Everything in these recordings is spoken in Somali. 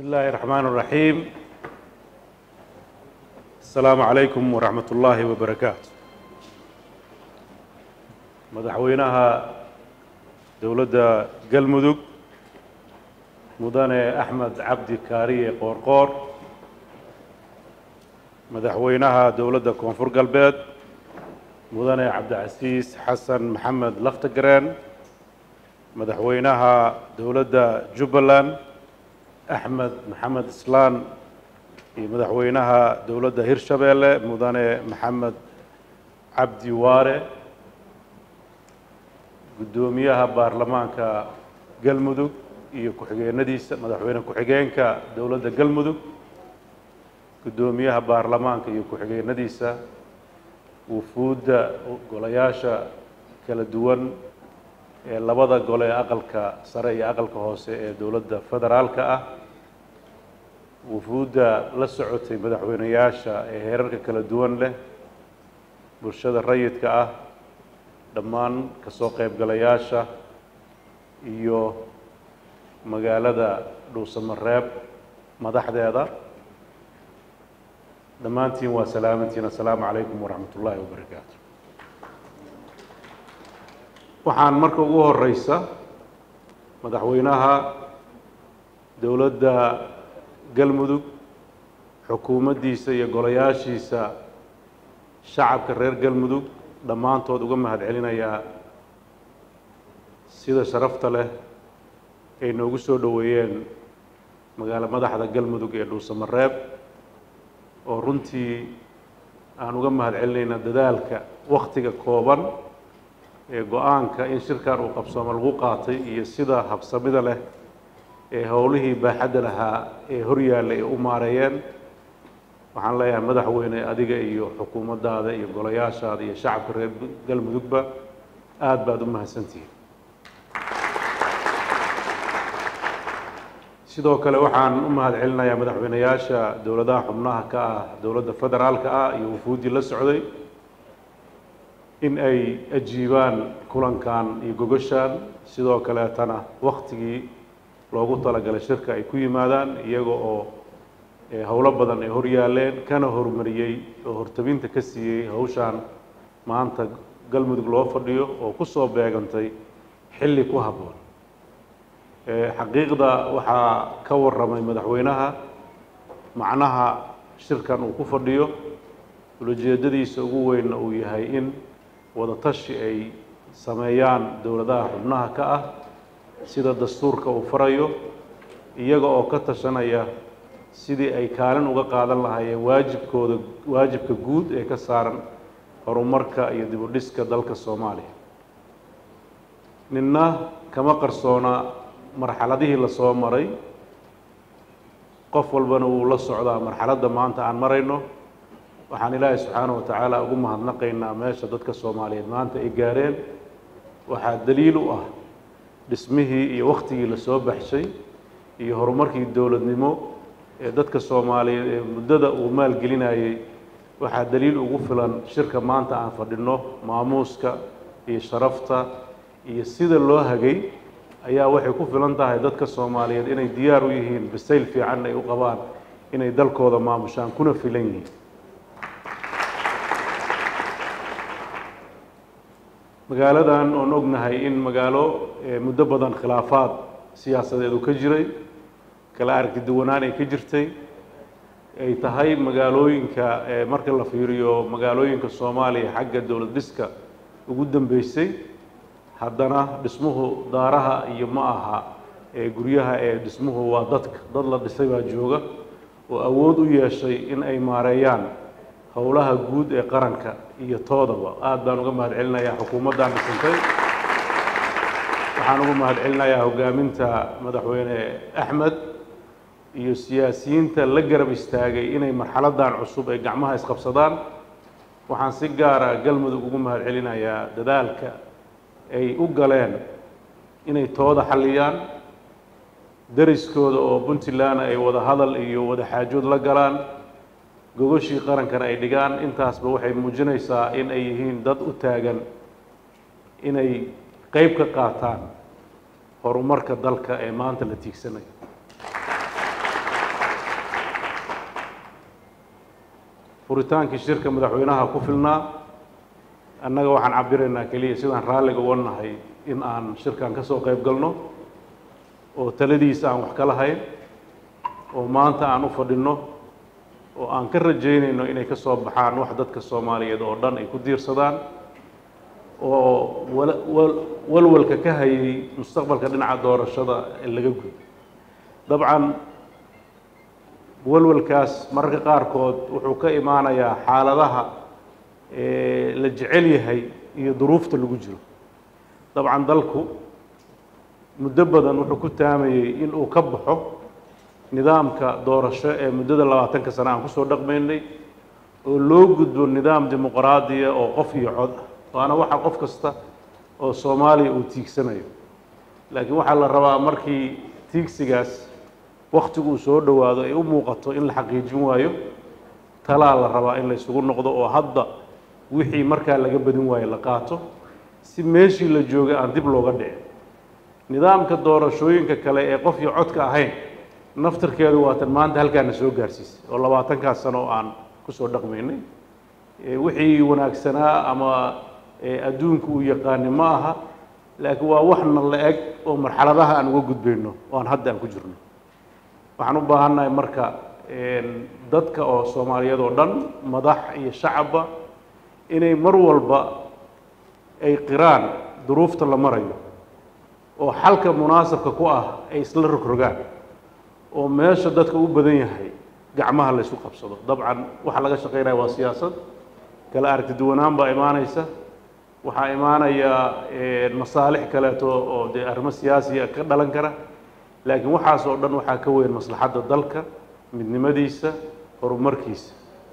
الله الرحمن الرحيم السلام عليكم ورحمة الله وبركاته madaxweynaha dowladda galmudug mudane axmed cabdi kaariye qoorqoor madaxweynaha dowladda koonfur galbeed mudane cabdicasiis xasan maxamed laftagareen madaxweynaha dowladda jubbaland axmed maxamed islaan iyo madaxweynaha dowladda hirshabeelle mudane maxamed cabdi waare guddoomiyaha baarlamaanka galmudug iyo ku-xigeenadiisa madaxweyne ku-xigeenka dowladda galmudug guddoomiyaha baarlamaanka iyo ku-xigeenadiisa wufuudda golayaasha kala duwan ee labada gole ee aqalka sare iyo aqalka hoose ee dowladda federaalka ah wufuudda la socotay madaxweyneyaasha ee heerarka kala duwan leh bulshada rayidka ah dhammaan ka soo qaybgalayaasha iyo magaalada dhuusamareeb madaxdeeda dhammaantiin waa salaamantiin assalaamu calaykum waraxmat ullaahi wabarakaatu waxaan marka ugu horeysa madaxweynaha dowladda galmudug xukuumaddiisa iyo golayaashiisa shacabka reer galmudug dhammaantood uga mahad celinayaa sida sharafta leh ay noogu soo dhoweeyeen magaalo madaxda galmudug ee dhuusamareeb oo runtii aan uga mahad celinayna dadaalka wakhtiga kooban ee go-aanka in shirkan uu qabsoomo lagu qaatay iyo sida habsamida leh ee howlihii baaxadda lahaa ee horyaalla ay u maareeyeen waxaan leeyahay madaxweyne adiga iyo xukuumaddaada iyo golayaashaada iyo shacabka reer galmudugba aada baad u mahadsantihiin sidoo kale waxaan u mahad celinayaa madaxweyneyaasha dowladaha xubnaha ka ah dowladda federaalka ah iyo wufuuddii la socday in ay ajiibaan kulankan iyo gogoshan sidoo kaleetana waktigii loogu talagalay shirka ay ku yimaadaan iyaga oo howlo badan ay hor yaaleen kana horumariyey oo hortabinta ka siiyey hawshaan maanta galmudug loo fadhiyo oo ku soo beegantay xilli ku habboon xaqiiqda waxaa ka warramay madaxweynaha macnaha shirkan uu ku fadhiyo ulajeedadiisa ugu weynna uu yahay in wadatashi ay sameeyaan dowladaha xubnaha ka ah sida dastuurka uu farayo iyaga oo ka tashanaya sidii ay kaalin uga qaadan lahaayeen waajibkooda waajibka guud ee ka saaran horumarka iyo dib u dhiska dalka soomaaliya ninna kama qarsoona marxaladihii lasoo maray qof walbana wuu la socdaa marxaladda maanta aan marayno waxaan ilaahay subxaana wa tacaala ugu mahadnaqaynaa meesha dadka soomaaliyeed maanta ay gaareen waxaa daliil u ah dhismihii iyo wakhtigii lasoo baxshay iyo horumarkii dowladnimo ee dadka soomaaliyeed ee muddada uu maalgelinayey waxaa daliil ugu filan shirka maanta aan fadhinno maamuuska iyo sharafta iyo sida loo hagay ayaa waxay ku filan tahay dadka soomaaliyeed inay diyaar u yihiin bisayl fiican ay u qabaan inay dalkooda maamushaan kuna filan yihiin magaaladan oon ognahay in magaalo muddo badan khilaafaad siyaasadeed uu ka jiray kala aragti duwanaan ay ka jirtay ay tahay magaalooyinka marka la fiiriyo magaalooyinka soomaaliya xagga dowlad dhiska ugu dambeysay haddana dhismuhu daaraha iyo ma aha ee guryaha ee dhismuhu waa dadka dad la dhisay baa jooga oo awood u yeeshay in ay maareeyaan howlaha guud ee qaranka iyo toodaba aada baan uga mahad celinayaa xukuumaddan dhisantay waxaan uga mahad celinayaa hogaaminta madaxweyne axmed iyo siyaasiyiinta la garab istaagay inay marxaladdan cusub ay gacmaha isqabsadaan waxaan si gaara galmudug ugu mahad celinayaa dadaalka ay u galeen inay tooda xalliyaan dariskooda oo puntland ay wada hadal iyo wada xaajood la galaan gogoshii qarankana ay dhigaan intaasba waxay muujinaysaa in ay yihiin dad u taagan inay qeyb ka qaataan horumarka dalka ee maanta la tiigsanayo furitaankii shirka madaxweynaha ku filnaa annaga waxaan cabiraynaa keliya sidaan raalliga uga nahay in aan shirkan ka soo qayb galno oo taladiisa aan wax ka lahayn oo maanta aan u fadhinno oo aan ka rajaynayno inay ka soo baxaan wax dadka soomaaliyeed oo dhan ay ku diirsadaan oo wala- wal- walwalka ka hayay mustaqbalka dhinaca doorashada ee laga gudo dabcan walwalkaas mararka qaarkood wuxuu ka imaanayaa xaaladaha ee la jecel yahay iyo duruufta lagu jiro dabcan dalku muddo badan wuxuu ku taamayey in uu ka baxo nidaamka doorasho ee muddada labaatanka sane aan kusoo dhaqmaynay oo loo gudbo nidaam dimuqraadiya oo qof iyo cod ah waana waxa qof kasta oo soomaaliya uu tiigsanayo laakiin waxaa la rabaa markii tiigsigaas waktigu uu soo dhowaado ay u muuqato in la xaqiijin waayo talaa la rabaa in la isugu noqdo oo hadda wixii markaa laga badin waayo la qaato si meeshii la joogay aan dib looga dhicin nidaamka doorashooyinka kale ee qof iyo codka ahayn naftarkeedu waatan maanta halkaana soo gaarsiisay oo labaatankaas sano oo aan kusoo dhaqmaynay ee wixii wanaagsanaa ama ee adduunku uu yaqaani ma aha laakiin waa waxna la eg oo marxaladaha aan uga gudbayno oo aan hadda aan ku jirno waxaan u baahannahay marka dadka oo soomaaliyeed oo dhan madax iyo shacabba inay mar walba ay qiraan duruufta la marayo oo xalka munaasabka ku ah ay isla rogrogaan oo meesha dadka u badan yahay gacmaha la ysu qabsado dabcan waxa laga shaqaynaya waa siyaasad kala aragti duwanaan baa imaanaysa waxaa imaanaya masaalix kaleeto oo dee arrimo siyaasiya ka dhalan kara laakiin waxaas oo dhan waxaa ka weyn maslaxadda dalka midnimadiisa horumarkiisa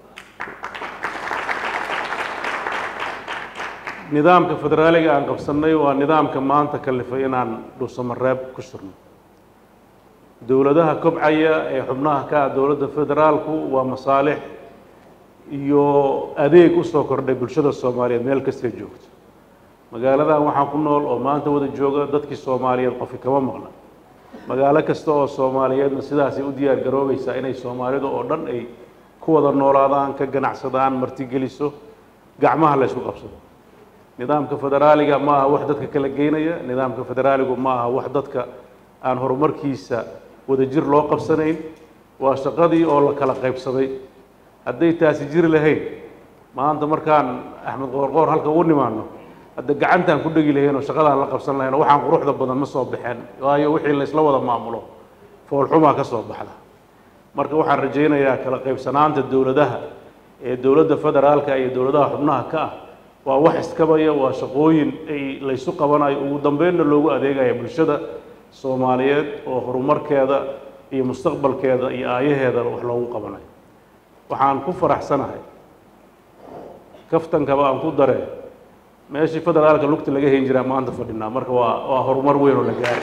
nidaamka federaaliga aan qabsannay waa nidaamka maanta kalifay inaan dhuusamareeb ku shirno dowladaha kobcaya ee xubnaha ka ah dowladda federaalku waa masaalix iyo adeeg u soo kordhay bulshada soomaaliyeed meel kastay joogto magaaladan waxaan ku nool oo maanta wada jooga dadkii soomaaliyeed qofi kama maqna magaalo kasta oo soomaaliyeedna sidaasay u diyaar garoobaysaa inay soomaalidu oo dhan ay ku wada noolaadaan ka ganacsadaan martigeliso gacmaha la ysku qabsado nidaamka federaaliga ma aha wax dadka kala geynaya nidaamka federaaligu ma aha wax dadka aan horumarkiisa wadajir loo qabsanayn waa shaqadii oo la kala qaybsaday hadday taasi jiri lahayn maanta markaan axmed qoorqoor halka ugu nimaano hadda gacantaan ku dhegi lahayn oo shaqadaan la qabsan lahayn oo waxaan quruxda badan ma soo baxeen waayo wixii la isla wada maamulo foolxumaa ka soo baxda marka waxaan rajaynayaa kala qaybsanaanta dowladaha ee dowladda federaalka iyo dowladaha xubnaha ka ah waa wax iskabaya waa shaqooyin ay laysu qabanayo ugu dambeynna loogu adeegaya bulshada soomaaliyeed oo horumarkeeda iyo mustaqbalkeeda iyo aayaheeda wax loogu qabanayo waxaan ku faraxsanahay kaftankaba aan ku daree meeshii federaalka lugta laga hayn jiraa maanta fadhinaa marka waa waa horumar weyn oo la gaaray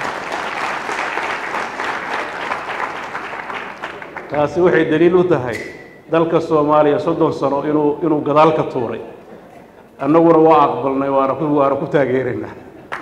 taasi waxay daliil u tahay dalka soomaaliya soddon sano inuu inuu gadaal ka tuuray annaguna waa aqbalnay waana ku waana ku taageeraynaa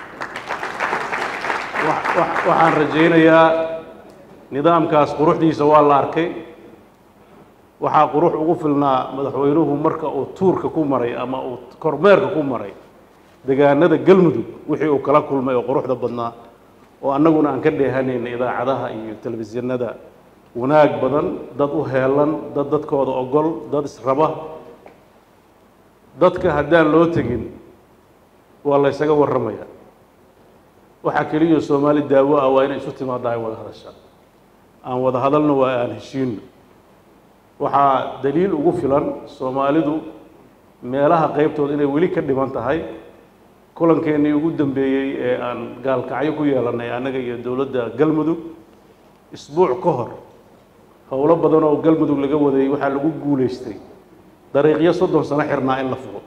waxaan rajaynayaa nidaamkaas quruxdiisa waa la arkay waxaa qurux ugu filnaa madaxweynuhu marka uu tuurka ku maray ama uu kormeerka ku maray degaanada galmudug wixii uu kala kulmay oo quruxda badnaa oo annaguna aan ka dheehanayna idaacadaha iyo telefishinada wanaag badan dad u heelan dad dadkooda ogol dad israba dadka haddaan loo tegin waa la ysaga warramaya waxaa keliya soomaali daawo ah waa inay isu timaadda ay wada hadashaan aan wada hadalna waa aan heshiinno waxaa daliil ugu filan soomaalidu meelaha qaybtooda inay weli ka dhiman tahay kulankeenii ugu dambeeyey ee aan gaalkacyo ku yeelannay annaga iyo dowladda galmudug isbuuc ka hor howlo badan oo galmudug laga wadayay waxaa lagu guulaystay dariiqyo soddon sano xirnaa in la fugo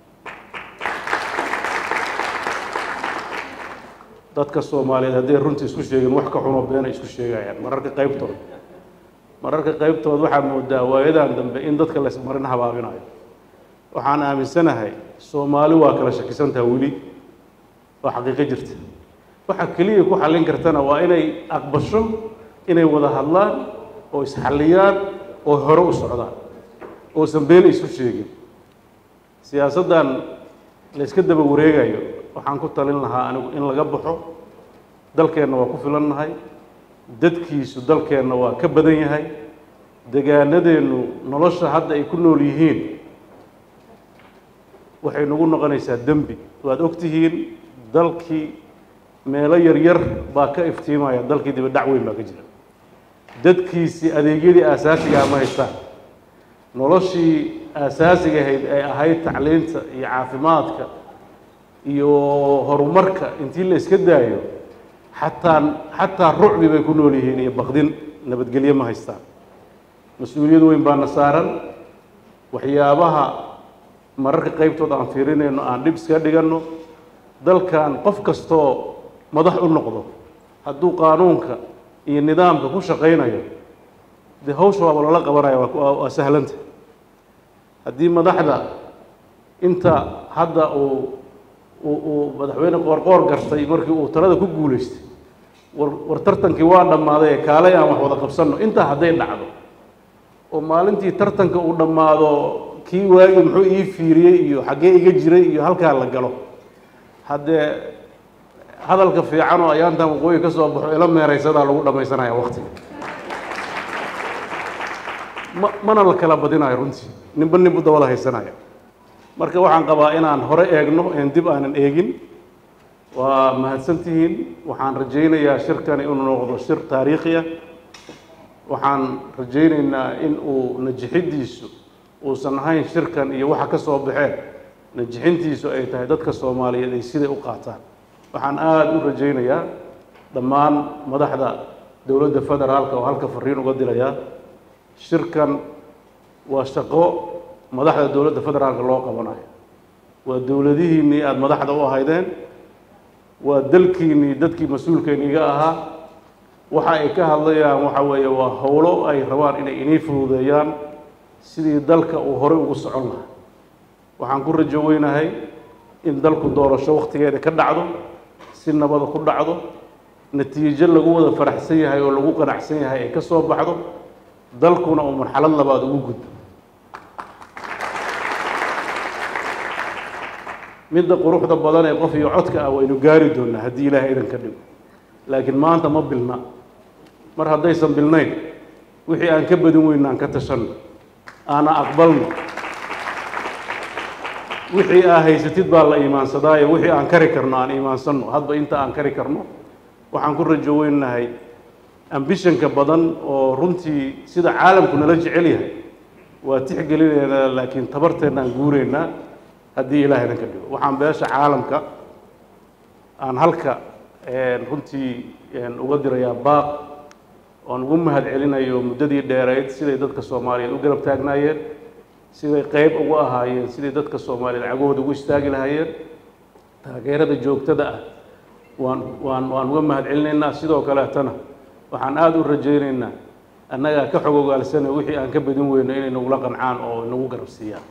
dadka soomaaliyeed hadday runtii isku sheegeen wax ka xunoo beena isku sheegayaan mararka qaybtooda mararka qaybtooda waxaa moodaa waayadan dambe in dadka laysmarin habaabinayo waxaan aaminsanahay soomaali waa kala shakisantaha weli waa xaqiiqo jirta waxa keliya ku xallin kartana waa inay aqbasho inay wada hadlaan oo isxalliyaan oo hore u socdaan oosan been isu sheegin siyaasaddan la yska daba wareegayo waxaan ku talin lahaa anigu in laga baxo dalkeenna waa ku filannahay dadkiisu dalkeenna waa ka badan yahay degaanadeennu nolosha hadda ay ku nool yihiin waxay nagu noqonaysaa dembi waad og tihiin dalkii meelo yaryar baa ka iftiimaya dalkii dibadhac weyn baa ka jira dadkiisii adeegyadii aasaasigaha ma haystaan noloshii aasaasiga ahayd ay ahayd tacliinta iyo caafimaadka iyo horumarka intii la iska daayo xataa xataa rucbi bay ku nool yihiin iyo baqdin nabadgelyo ma haystaan mas-uuliyad weyn baana saaran waxyaabaha mararka qaybtood aan fiirinayno aan dhib iska dhiganno dalkan qof kastoo madax u noqdo hadduu qaanuunka iyo nidaamka ku shaqaynayo dee hawsha waaba lala qabanaya waa waa sahlanta haddii madaxda inta hadda uu uu uu madaxweyne qoorqoor gartay markii uu talada ku guulaystay war war tartankii waa dhammaaday ee kaalay aan wax wada qabsanno intaa hadday dhacdo oo maalintii tartanka uu dhammaado kii waagi muxuu ii fiiriyey iyo xaggee iga jiray iyo halkaa la galo haddee hadalka fiican oo ayaantan waqooyi ka soo baxo ila meeraysadaa lagu dhammaysanaya waktiga ma mana la kala badinayo runtii ninba ninbu dabada haysanaya marka waxaan qabaa inaan hore eegno een dib aanan eegin waa mahadsantihiin waxaan rajaynayaa shirkani inuu noqdo shir taariikhi ah waxaan rajaynaynaa in uu najixiddiisu uusan ahayn shirkan iyo waxa ka soo baxeen najixintiisu ay tahay dadka soomaaliyeed ay siday u qaataan waxaan aada u rajaynayaa dhammaan madaxda dowladda federaalka oo halka fariin uga dilayaa shirkan waa shaqo madaxda dowladda federaalka loo qabanayo waa dowladihiinnii aada madaxda u ahaydeen waa dalkiinnii dadkii mas-uulkeeniga ahaa waxa ay ka hadlayaan waxa weeye waa howlo ay rabaan inay inii fududeeyaan sidii dalka uu horey ugu socon lahaa waxaan ku rajo weynahay in dalku doorasho wakhtigeeda ka dhacdo si nabada ku dhacdo natiijo lagu wada faraxsan yahay oo lagu qanacsan yahay ay ka soo baxdo dalkuna uu marxalad labaad ugu gudbo midda quruxda badan ee qof iyo codka ah waynu gaari doonaa haddii ilaahay idan ka dhigo laakiin maanta ma bilna mar haddaysan bilnayn wixii aan ka badin weyna aan ka tashanno aana aqbalno wixii aa haysatid baa la iimaansadaayo wixii aan kari karno aan iimaansanno hadba inta aan kari karno waxaan ku rajo weynahay ambishanka badan oo runtii sida caalamku nala jecel yahay waa tixgelineynaa laakiin tabarteennaan guureynaa haddii ilaah idan ka dhigo waxaan beesha caalamka aan halka runtii uga dirayaa baaq oan ugu mahad celinayo muddadii dheerayd siday dadka soomaaliyeed u garab taagnaayeen siday qeyb ugu ahaayeen siday dadka soomaaliyeed cagahooda ugu istaagi lahaayeen taageerada joogtada ah waan waan waan uga mahad celinaynaa sidoo kaleetana waxaan aada u rajaynaynaa annagaa ka xog ogaalsana wixii aan ka badin weyno inay nagula qancaan oo nagu garab siiyaan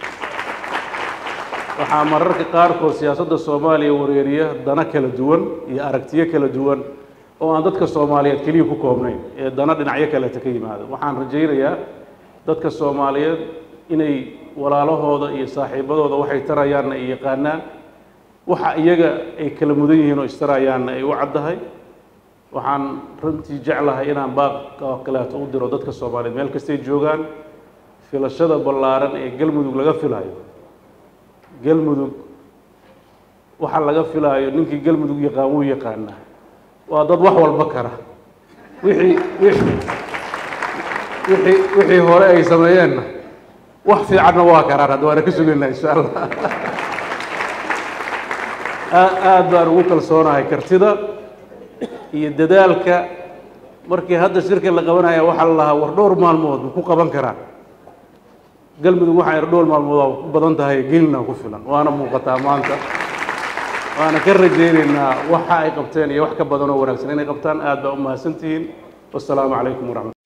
waxaa mararka qaarkood siyaasadda soomaaliya wareeriya dana kala duwan iyo aragtiyo kala duwan oo aan dadka soomaaliyeed keliya ku koobnayn ee dana dhinacyo kaleeta ka yimaado waxaan rajaynayaa dadka soomaaliyeed inay walaalahooda iyo saaxiibadooda waxay tarayaanna ay yaqaanaan waxa iyaga ay kala mudan yihiin oo istarayaanna ay u caddahay waxaan runtii jeclahay inaan baaq oo kaleeto u diro dadka soomaaliyeed meel kastay joogaan filashada ballaaran ee galmudug laga filayo galmudug waxa laga filaayo ninkii galmudug yaqaan wuu yaqaanaa waa dad wax walba kara wixii wixii wixii wixii hore ay sameeyeenna wax fiicanna waa karaan hadda waana ka sugaynaa insha allah aad baan ugu kalsoonahay kartida iyo dadaalka markii hadda shirka la qabanaya waxaa la lahaa war dhowr maalmood ma ku qaban karaan galmudug waxaa yar dhowr maalmood waa ku badan tahay gelina ku filan waana muuqataa maanta waana ka rajaynaynaa waxa ay qabteen iyo wax ka badan oo wanaagsan inay qabtaan aad baa u mahadsantihiin wasalaamu calaykum waraxmat